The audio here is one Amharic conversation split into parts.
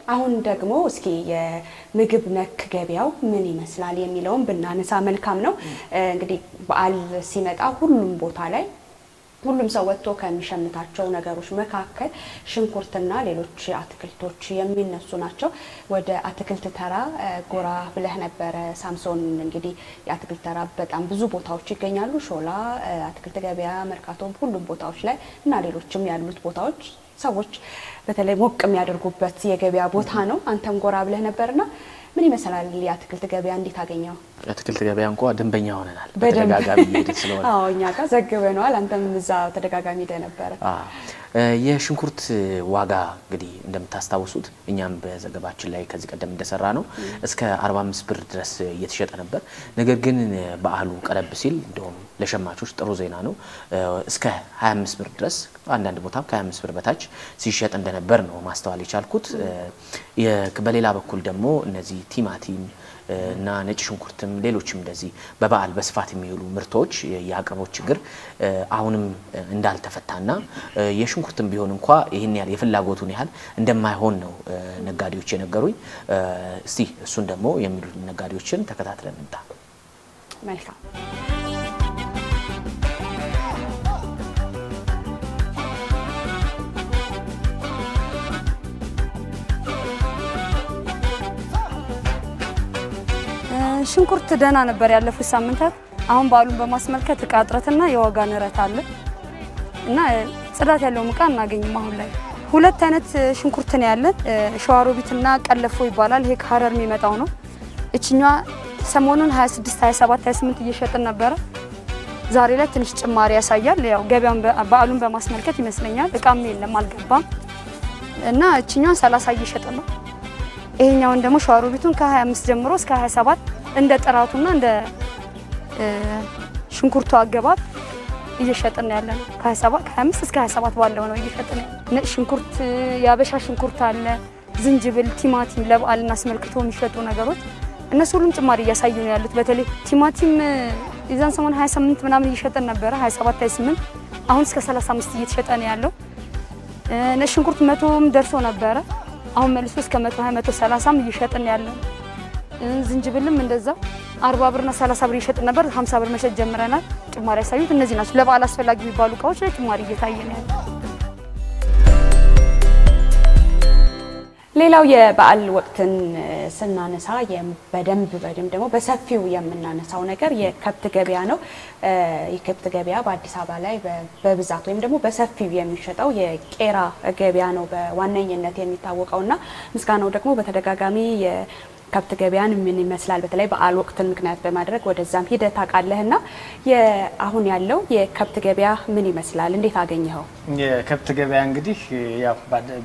አሁን ደግሞ እስኪ የምግብ ነክ ገበያው ምን ይመስላል የሚለውን ብናነሳ መልካም ነው። እንግዲህ በዓል ሲመጣ ሁሉም ቦታ ላይ ሁሉም ሰው ወጥቶ ከሚሸምታቸው ነገሮች መካከል ሽንኩርትና ሌሎች አትክልቶች የሚነሱ ናቸው። ወደ አትክልት ተራ ጎራ ብለህ ነበረ ሳምሶን። እንግዲህ የአትክልት ተራ በጣም ብዙ ቦታዎች ይገኛሉ። ሾላ አትክልት ገበያ፣ መርካቶም፣ ሁሉም ቦታዎች ላይ እና ሌሎችም ያሉት ቦታዎች ሰዎች በተለይ ሞቅ የሚያደርጉበት የገበያ ቦታ ነው። አንተም ጎራ ብለህ ነበርና ምን ይመስላል የአትክልት ገበያ? እንዴት አገኘው? የአትክልት ገበያ እንኳ ደንበኛ ሆነናል። በደንብ በተደጋጋሚ እየሄድን ስለሆነ አዎ፣ እኛ ጋር ዘግበነዋል። አንተም እዛ ተደጋጋሚ ሄደህ ነበረ። የሽንኩርት ዋጋ እንግዲህ እንደምታስታውሱት እኛም በዘገባችን ላይ ከዚህ ቀደም እንደሰራ ነው እስከ 45 ብር ድረስ እየተሸጠ ነበር። ነገር ግን በዓሉ ቀረብ ሲል እንደውም ለሸማቾች ጥሩ ዜና ነው። እስከ 25 ብር ድረስ አንዳንድ ቦታም ከ25 ብር በታች ሲሸጥ እንደነበር ነው ማስተዋል የቻልኩት። በሌላ በኩል ደግሞ እነዚህ ቲማቲም እና ነጭ ሽንኩርትም ሌሎችም እንደዚህ በበዓል በስፋት የሚውሉ ምርቶች የአቅርቦት ችግር አሁንም እንዳልተፈታና የሽንኩርትም ቢሆን እንኳ ይህን ያህል የፍላጎቱን ያህል እንደማይሆን ነው ነጋዴዎች የነገሩኝ። እስቲ እሱን ደግሞ የሚሉት ነጋዴዎችን ተከታትለን እንምጣ። መልካም ሽንኩርት ደህና ነበር ያለፉት ሳምንታት። አሁን በዓሉን በማስመልከት እቃ እጥረትና የዋጋ ንረት አለ እና ጽዳት ያለውን እቃ እናገኝም። አሁን ላይ ሁለት አይነት ሽንኩርት ነው ያለን፣ ሸዋሮቢትና ቀለፎ ይባላል። ይሄ ከሀረር የሚመጣው ነው። እችኛዋ ሰሞኑን 26፣ 27፣ 28 እየሸጥን ነበረ። ዛሬ ላይ ትንሽ ጭማሪ ያሳያል። ያው ገበያውን በዓሉን በማስመልከት ይመስለኛል። እቃም የለም አልገባም እና እችኛዋን 30 እየሸጥን ነው። ይሄኛውን ደግሞ ሸዋሮቢቱን ከ25 ጀምሮ እስከ 27 እንደ ጥራቱና እንደ ሽንኩርቱ አገባብ እየሸጥን ያለ ነው። ከ25 እስከ 27 ባለው ነው እየሸጥን። ነጭ ሽንኩርት፣ የአበሻ ሽንኩርት አለ፣ ዝንጅብል፣ ቲማቲም ለበዓልን አስመልክቶ የሚሸጡ ነገሮች እነሱ ሁሉም ጭማሪ እያሳዩ ነው ያሉት። በተለይ ቲማቲም የዛን ሰሞን 28 ምናምን እየሸጥን ነበረ 27 28 አሁን እስከ 35 እየተሸጠ ነው ያለው። ነጭ ሽንኩርት መቶም ደርሶ ነበረ አሁን መልሶ እስከ 120 130 እየሸጥን ያለ ዝንጅብልም እንደዛው 40 ብርና 30 ብር እየሸጥን ነበር። 50 ብር መሸጥ ጀምረናል። ጭማሪ ያሳዩት እነዚህ ናቸው። ለበዓል አስፈላጊ የሚባሉ እቃዎች ላይ ጭማሪ እየታየ ነው ያለው። ሌላው የበዓል ወቅትን ስናነሳ በደንብ በደንብ ደግሞ በሰፊው የምናነሳው ነገር የከብት ገበያ ነው። የከብት ገበያ በአዲስ አበባ ላይ በብዛት ወይም ደግሞ በሰፊው የሚሸጠው የቄራ ገበያ ነው በዋነኝነት የሚታወቀው እና ምስጋናው ደግሞ በተደጋጋሚ ከብት ገበያን ምን ይመስላል በተለይ በዓል ወቅትን ምክንያት በማድረግ ወደዛም ሂደት ታውቃለህ እና አሁን ያለው የከብት ገበያ ምን ይመስላል? እንዴት አገኘኸው? የከብት ገበያ እንግዲህ ያው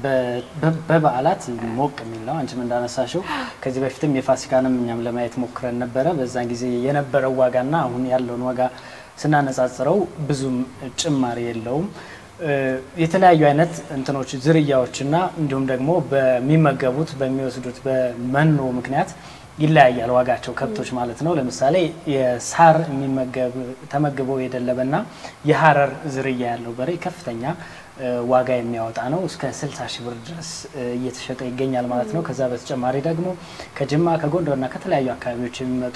በበዓላት ሞቅ የሚል ነው። አንቺም እንዳነሳሽው ከዚህ በፊትም የፋሲካንም እኛም ለማየት ሞክረን ነበረ። በዛን ጊዜ የነበረው ዋጋና አሁን ያለውን ዋጋ ስናነጻጽረው ብዙም ጭማሪ የለውም። የተለያዩ አይነት እንትኖች ዝርያዎችና እንዲሁም ደግሞ በሚመገቡት በሚወስዱት በመኖ ምክንያት ይለያያል ዋጋቸው ከብቶች ማለት ነው። ለምሳሌ የሳር የሚመገብ ተመግበው የደለበና የሀረር ዝርያ ያለው በሬ ከፍተኛ ዋጋ የሚያወጣ ነው። እስከ 60 ሺህ ብር ድረስ እየተሸጠ ይገኛል ማለት ነው። ከዛ በተጨማሪ ደግሞ ከጅማ ከጎንደርና ከተለያዩ አካባቢዎች የሚመጡ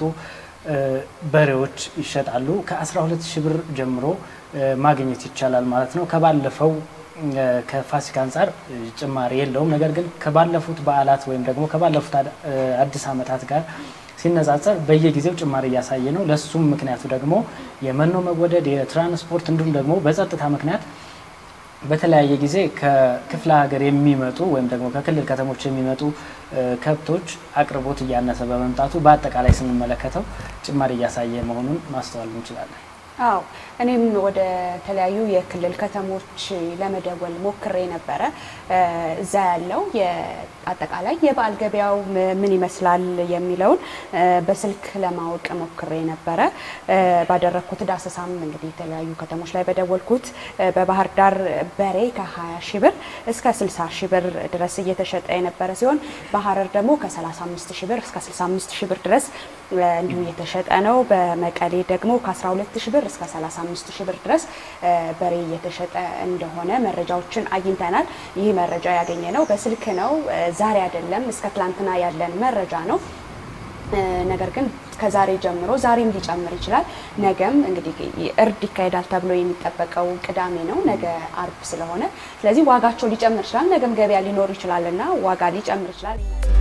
በሬዎች ይሸጣሉ። ከ12 ሺህ ብር ጀምሮ ማግኘት ይቻላል ማለት ነው። ከባለፈው ከፋሲካ አንጻር ጭማሪ የለውም። ነገር ግን ከባለፉት በዓላት ወይም ደግሞ ከባለፉት አዲስ ዓመታት ጋር ሲነጻጸር በየጊዜው ጭማሪ እያሳየ ነው። ለሱም ምክንያቱ ደግሞ የመኖ መወደድ፣ የትራንስፖርት እንዲሁም ደግሞ በጸጥታ ምክንያት በተለያየ ጊዜ ከክፍለ ሀገር የሚመጡ ወይም ደግሞ ከክልል ከተሞች የሚመጡ ከብቶች አቅርቦት እያነሰ በመምጣቱ በአጠቃላይ ስንመለከተው ጭማሪ እያሳየ መሆኑን ማስተዋል እንችላለን። አዎ እኔም ወደ ተለያዩ የክልል ከተሞች ለመደወል ሞክሬ ነበረ። እዛ ያለው አጠቃላይ የበዓል ገበያው ምን ይመስላል የሚለውን በስልክ ለማወቅ ሞክሬ ነበረ። ባደረግኩት ዳሰሳም እንግዲህ የተለያዩ ከተሞች ላይ በደወልኩት በባህር ዳር በሬ ከ20 ሺ ብር እስከ 60 ሺ ብር ድረስ እየተሸጠ የነበረ ሲሆን በሀረር ደግሞ ከ35 ሺ ብር እስከ 65 ሺ ብር ድረስ እንዲሁ እየተሸጠ ነው። በመቀሌ ደግሞ ከ12 ሺ ብር ብር እስከ 35 ሺህ ብር ድረስ በሬ እየተሸጠ እንደሆነ መረጃዎችን አግኝተናል። ይህ መረጃ ያገኘ ነው በስልክ ነው፣ ዛሬ አይደለም፣ እስከ ትላንትና ያለን መረጃ ነው። ነገር ግን ከዛሬ ጀምሮ ዛሬም ሊጨምር ይችላል። ነገም እንግዲህ እርድ ይካሄዳል ተብሎ የሚጠበቀው ቅዳሜ ነው፣ ነገ አርብ ስለሆነ ስለዚህ ዋጋቸው ሊጨምር ይችላል። ነገም ገበያ ሊኖር ይችላል እና ዋጋ ሊጨምር ይችላል።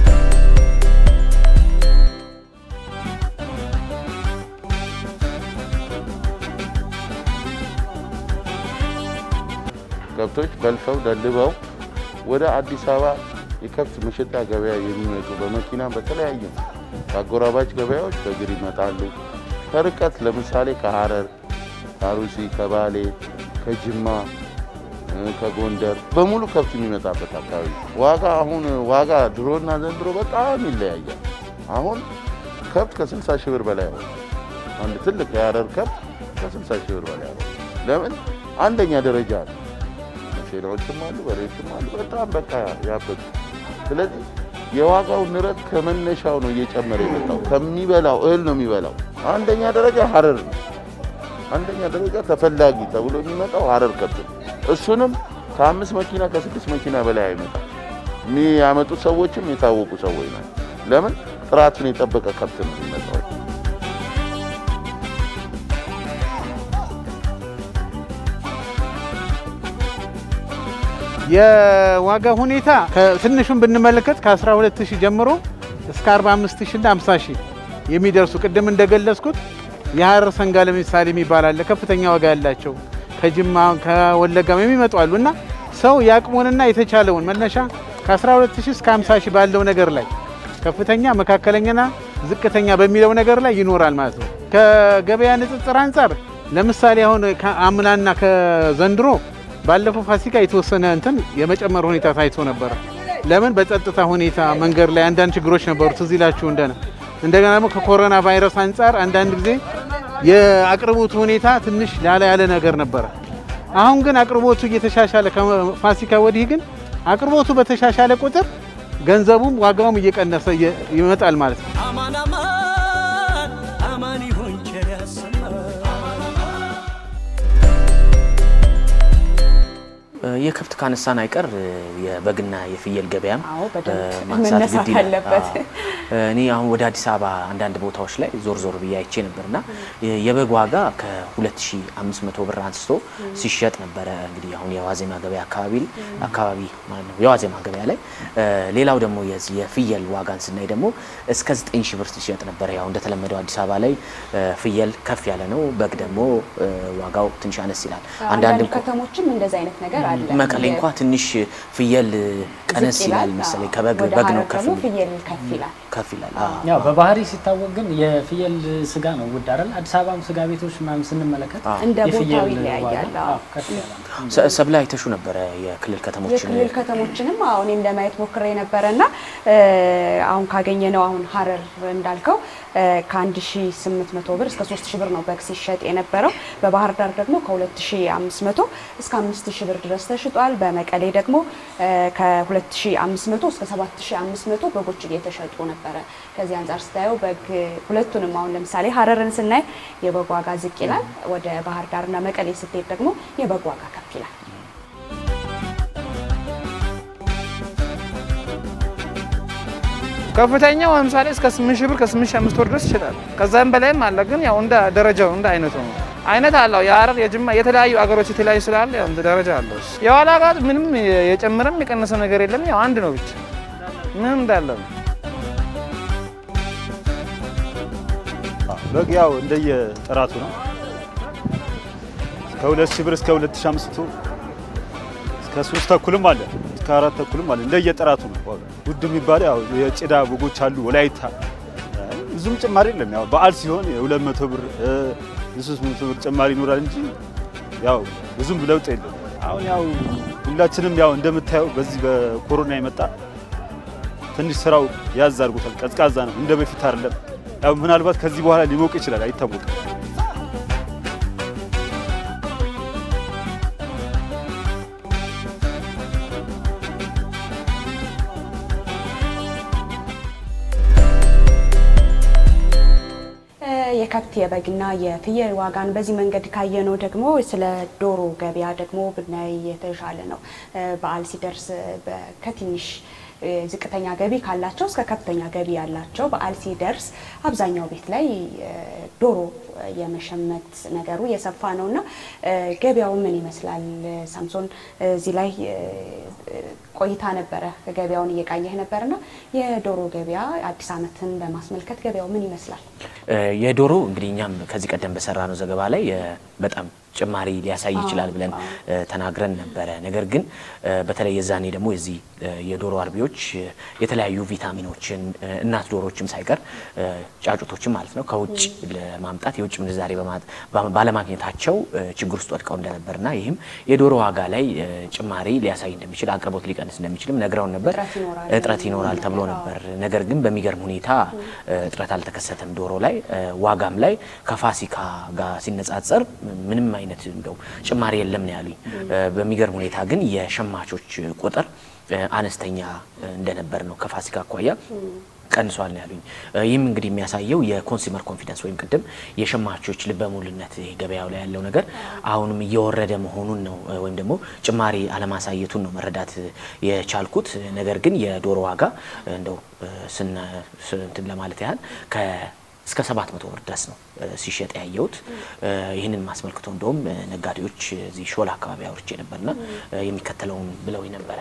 ከብቶች በልተው ደልበው ወደ አዲስ አበባ የከብት መሸጫ ገበያ የሚመጡ በመኪና በተለያዩ ከአጎራባች ገበያዎች በእግር ይመጣሉ። ከርቀት ለምሳሌ ከሐረር፣ ከአሩሲ፣ ከባሌ፣ ከጅማ፣ ከጎንደር በሙሉ ከብት የሚመጣበት አካባቢ ዋጋ አሁን ዋጋ ድሮና ዘንድሮ በጣም ይለያያል። አሁን ከብት ከ60 ሺህ ብር በላይ ሆነ። አንድ ትልቅ የሐረር ከብት ከ60 ሺህ ብር በላይ ሆነ። ለምን አንደኛ ደረጃ ነው። ሴናዎችም አሉ፣ በሬዎችም አሉ። በጣም በቃ ያበጡ። ስለዚህ የዋጋው ንረት ከመነሻው ነው እየጨመረ የመጣው። ከሚበላው እህል ነው የሚበላው። አንደኛ ደረጃ ሐረር ነው። አንደኛ ደረጃ ተፈላጊ ተብሎ የሚመጣው ሐረር ከብት ነው። እሱንም ከአምስት መኪና ከስድስት መኪና በላይ አይመጣም። የሚያመጡት ሰዎችም የታወቁ ሰዎች ናቸው። ለምን ጥራቱን የጠበቀ ከብት ነው የሚመጣው። የዋጋ ሁኔታ ትንሹን ብንመለከት ከ12000 ጀምሮ እስከ 45000 እና 50000 የሚደርሱ ቅድም እንደገለጽኩት የሐረር ሰንጋ ለምሳሌ የሚባል አለ። ከፍተኛ ዋጋ ያላቸው ከጅማ ከወለጋም የሚመጡ አሉ እና ሰው የአቅሙንና የተቻለውን መነሻ ከ12000 እስከ 50000 ባለው ነገር ላይ ከፍተኛ መካከለኛና ዝቅተኛ በሚለው ነገር ላይ ይኖራል ማለት ነው። ከገበያ ንጽጽር አንጻር ለምሳሌ አሁን ከአምናና ከዘንድሮ ባለፈው ፋሲካ የተወሰነ እንትን የመጨመር ሁኔታ ታይቶ ነበረ። ለምን በጸጥታ ሁኔታ መንገድ ላይ አንዳንድ ችግሮች ነበሩ፣ ትዝ ይላችሁ እንደነ እንደገና ደግሞ ከኮሮና ቫይረስ አንጻር አንዳንድ ጊዜ የአቅርቦቱ ሁኔታ ትንሽ ላላ ያለ ነገር ነበረ። አሁን ግን አቅርቦቱ እየተሻሻለ ከፋሲካ ወዲህ ግን አቅርቦቱ በተሻሻለ ቁጥር ገንዘቡም ዋጋውም እየቀነሰ ይመጣል ማለት ነው። አማን አማን አማን ይሁን ቸር ያሰማን። የከብት ካነሳን አይቀር የበግና የፍየል ገበያም አዎ፣ በደንብ ማንሳት መነሳት ግድ ይላል። አለበት። አዎ። እኔ አሁን ወደ አዲስ አበባ አንዳንድ ቦታዎች ላይ ዞር ዞር ብዬ አይቼ ነበርና የበግ ዋጋ ከ2500 ብር አንስቶ ሲሸጥ ነበረ። እንግዲህ አሁን የዋዜማ ገበያ አካባቢ አካባቢ ማለት ነው የዋዜማ ገበያ ላይ። ሌላው ደግሞ የዚህ የፍየል ዋጋን ስናይ ደግሞ እስከ 9000 ብር ሲሸጥ ነበረ። ያው እንደተለመደው አዲስ አበባ ላይ ፍየል ከፍ ያለ ነው፣ በግ ደግሞ ዋጋው ትንሽ አነስ ይላል። አንዳንድ ከተሞችም እንደዚህ አይነት ነገር አለ። መቀሌ እንኳ ትንሽ ፍየል ቀነስ ዝቅ ይላል መሰለኝ። ከበግ ወደ በግ ነው ሐረር ከፍ ደግሞ የሚል ፍየል ከፍ ይላል። ከፍ ይላል። አዎ። ያው በባህሪ ሲታወቅ ግን የፍየል ስጋ ነው ውድ አይደል? አዲስ አበባም ስጋ ቤቶች ምናምን ስንመለከት እንደ የፍየል ቦታው ይለያያል። ዋጋ አዎ። አዎ፣ ከፍ ያለ ነው። ሰ- ሰብለ አይተሹ ነበረ የክልል ከተሞችን የክልል ከተሞችንም አዎ እኔም ለማየት ሞክሬ ነበረ እና አሁን ካገኘ ነው አሁን ሐረር እንዳልከው ከ1800 ብር እስከ 3000 ብር ነው በግ ሲሸጥ የነበረው። በባህር ዳር ደግሞ ከ2500 እስከ 5000 ብር ድረስ ተሽጧል። በመቀሌ ደግሞ ከ2500 እስከ 7500 በጎች እየተሸጡ ነበረ። ከዚህ አንጻር ስታየው በግ ሁለቱንም አሁን ለምሳሌ ሐረርን ስናይ የበግ ዋጋ ዝቅ ይላል። ወደ ባህር ዳርና መቀሌ ስትሄድ ደግሞ የበግ ዋጋ ከፍ ይላል። ከፍተኛው ለምሳሌ እስከ 8 ሺህ ብር ከ8 ሺህ አምስት ወር ድረስ ይችላል። ከዛም በላይም አለ። ግን ያው እንደ ደረጃው እንደ አይነቱ ነው። አይነት አለው። የሐረር የጅማ የተለያዩ አገሮች የተለያዩ ስላለ ያው እንደ ደረጃ አለው። የዋላ ጋር ምንም የጨመረም የቀነሰ ነገር የለም። ያው አንድ ነው ብቻ ምንም እንዳለ ነው። በግ ያው እንደየ ጥራቱ ነው። ከሁለት ሺህ ብር እስከ ሁለት ሺህ አምስት መቶ እስከ ሶስት ተኩልም አለ እስከ አራት ተኩልም አለ። እንደየ ጥራቱ ነው ዋጋ። ውድ የሚባለው ያው የጭዳ በጎች አሉ ወላይታ ብዙም ጭማሪ የለም። ያው በዓል ሲሆን የሁለት መቶ ብር የሶስት መቶ ብር ጭማሪ ይኖራል እንጂ ያው ብዙም ለውጥ የለም። አሁን ያው ሁላችንም ያው እንደምታየው በዚህ በኮሮና የመጣ ትንሽ ስራው ያዝ አድርጎታል። ቀዝቃዛ ነው፣ እንደ በፊት አይደለም። ያው ምናልባት ከዚህ በኋላ ሊሞቅ ይችላል፣ አይታወቅም። የከብት የበግና የፍየል ዋጋን በዚህ መንገድ ካየነው ደግሞ ስለ ዶሮ ገበያ ደግሞ ብናይ የተሻለ ነው። በዓል ሲደርስ ከትንሽ ዝቅተኛ ገቢ ካላቸው እስከ ከፍተኛ ገቢ ያላቸው በዓል ሲደርስ አብዛኛው ቤት ላይ ዶሮ የመሸመት ነገሩ የሰፋ ነው እና ገበያው ምን ይመስላል? ሳምሶን እዚህ ላይ ቆይታ ነበረ፣ ገበያውን እየቃኘህ ነበርና የዶሮ ገበያ አዲስ ዓመትን በማስመልከት ገበያው ምን ይመስላል? የዶሮ እንግዲህ እኛም ከዚህ ቀደም በሰራ ነው ዘገባ ላይ በጣም ጭማሪ ሊያሳይ ይችላል ብለን ተናግረን ነበረ። ነገር ግን በተለይ የዛኔ ደግሞ የዚህ የዶሮ አርቢዎች የተለያዩ ቪታሚኖችን እናት ዶሮዎችም ሳይቀር ጫጩቶችም ማለት ነው ከውጭ ለማምጣት የውጭ ምንዛሬ ባለማግኘታቸው ችግር ውስጥ ወድቀው እንደነበርና ይህም የዶሮ ዋጋ ላይ ጭማሪ ሊያሳይ እንደሚችል አቅርቦት ሊቀንስ እንደሚችልም ነግረውን ነበር። እጥረት ይኖራል ተብሎ ነበር። ነገር ግን በሚገርም ሁኔታ እጥረት አልተከሰተም። ዶሮ ላይ ዋጋም ላይ ከፋሲካ ጋር ሲነጻጸር ምንም አይነት እንደው ጭማሪ የለም ነው ያሉኝ። በሚገርም ሁኔታ ግን የሸማቾች ቁጥር አነስተኛ እንደነበር ነው ከፋሲካ አኳያ ቀንሷል ነው ያሉኝ። ይህም እንግዲህ የሚያሳየው የኮንሱመር ኮንፊደንስ ወይም ቅድም የሸማቾች ልበ ሙሉነት ገበያው ላይ ያለው ነገር አሁንም እየወረደ መሆኑን ነው ወይም ደግሞ ጭማሪ አለማሳየቱን ነው መረዳት የቻልኩት። ነገር ግን የዶሮ ዋጋ እንደው ስንትን ለማለት ያህል ከ እስከ 700 ብር ድረስ ነው ሲሸጥ ያየሁት። ይህንን ማስመልክቶ እንደውም ነጋዴዎች እዚህ ሾላ አካባቢ አውርቼ ነበርና የሚከተለውን ብለው ነበረ።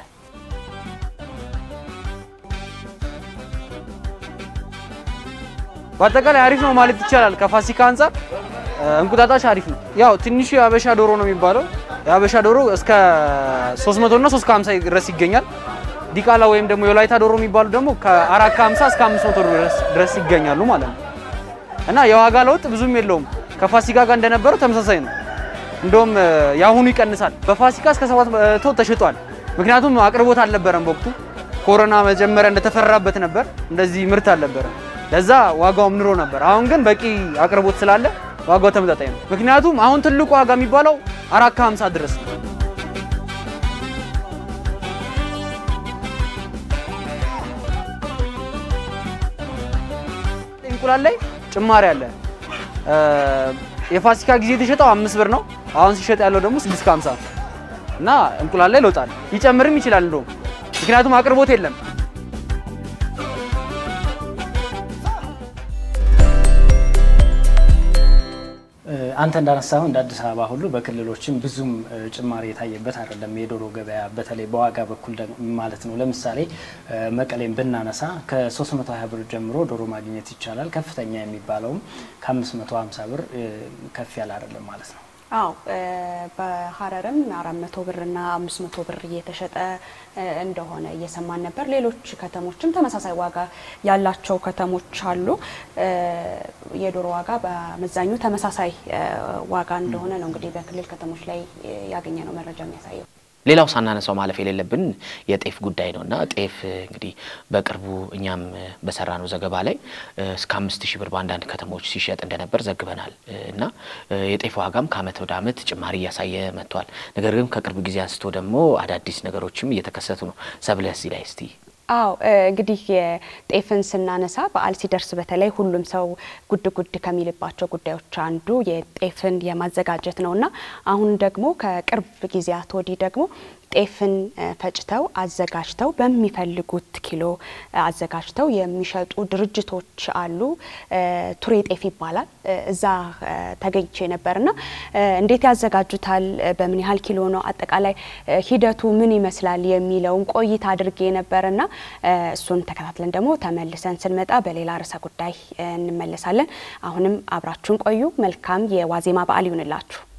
በአጠቃላይ አሪፍ ነው ማለት ይቻላል። ከፋሲካ አንጻር እንቁጣጣሽ አሪፍ ነው። ያው ትንሹ የአበሻ ዶሮ ነው የሚባለው። የአበሻ ዶሮ እስከ 300 እና 350 ድረስ ይገኛል። ዲቃላ ወይም ደግሞ የወላይታ ዶሮ የሚባሉ ደግሞ ከ450 እስከ 500 ድረስ ይገኛሉ ማለት ነው። እና የዋጋ ለውጥ ብዙም የለውም። ከፋሲካ ጋር እንደነበረው ተመሳሳይ ነው። እንደውም የአሁኑ ይቀንሳል። በፋሲካ እስከ 700 ተሽጧል። ምክንያቱም አቅርቦት አልነበረም በወቅቱ ኮሮና መጀመሪያ እንደተፈራበት ነበር። እንደዚህ ምርት አልነበረም። ለዛ ዋጋውም ንሮ ነበር። አሁን ግን በቂ አቅርቦት ስላለ ዋጋው ተመጣጣኝ ነው። ምክንያቱም አሁን ትልቁ ዋጋ የሚባለው አራት ከሀምሳ ድረስ ነው። እንቁላል ላይ ጭማሪ አለ። የፋሲካ ጊዜ የተሸጠው አምስት ብር ነው። አሁን ሲሸጥ ያለው ደግሞ ስድስት ከሀምሳ እና እንቁላል ላይ ለውጥ አለ። ሊጨምርም ይችላል እንደውም ምክንያቱም አቅርቦት የለም። አንተ እንዳነሳው እንደ አዲስ አበባ ሁሉ በክልሎችም ብዙም ጭማሪ የታየበት አይደለም የዶሮ ገበያ በተለይ በዋጋ በኩል ማለት ነው። ለምሳሌ መቀሌን ብናነሳ ከ320 ብር ጀምሮ ዶሮ ማግኘት ይቻላል። ከፍተኛ የሚባለውም ከ550 ብር ከፍ ያለ አይደለም ማለት ነው። አዎ በሀረርም አራት መቶ ብር እና አምስት መቶ ብር እየተሸጠ እንደሆነ እየሰማን ነበር። ሌሎች ከተሞችም ተመሳሳይ ዋጋ ያላቸው ከተሞች አሉ። የዶሮ ዋጋ በአመዛኙ ተመሳሳይ ዋጋ እንደሆነ ነው እንግዲህ በክልል ከተሞች ላይ ያገኘ ነው መረጃ የሚያሳየው። ሌላው ሳናነሳው ማለፍ የሌለብን የጤፍ ጉዳይ ነው እና ጤፍ እንግዲህ በቅርቡ እኛም በሰራነው ዘገባ ላይ እስከ አምስት ሺህ ብር በአንዳንድ ከተሞች ሲሸጥ እንደነበር ዘግበናል እና የጤፍ ዋጋም ከአመት ወደ አመት ጭማሪ እያሳየ መጥቷል። ነገር ግን ከቅርብ ጊዜ አንስቶ ደግሞ አዳዲስ ነገሮችም እየተከሰቱ ነው። ሰብለ እዚህ ላይ እስቲ አዎ እንግዲህ የጤፍን ስናነሳ በዓል ሲደርስ በተለይ ሁሉም ሰው ጉድ ጉድ ከሚልባቸው ጉዳዮች አንዱ የጤፍን የማዘጋጀት ነውና አሁን ደግሞ ከቅርብ ጊዜያት ወዲህ ደግሞ ጤፍን ፈጭተው አዘጋጅተው በሚፈልጉት ኪሎ አዘጋጅተው የሚሸጡ ድርጅቶች አሉ። ቱሬ ጤፍ ይባላል። እዛ ተገኝቼ ነበርና እንዴት ያዘጋጁታል፣ በምን ያህል ኪሎ ነው፣ አጠቃላይ ሂደቱ ምን ይመስላል የሚለውን ቆይታ አድርጌ ነበርና እሱን ተከታትለን ደግሞ ተመልሰን ስንመጣ በሌላ ርዕሰ ጉዳይ እንመለሳለን። አሁንም አብራችሁን ቆዩ። መልካም የዋዜማ በዓል ይሁንላችሁ።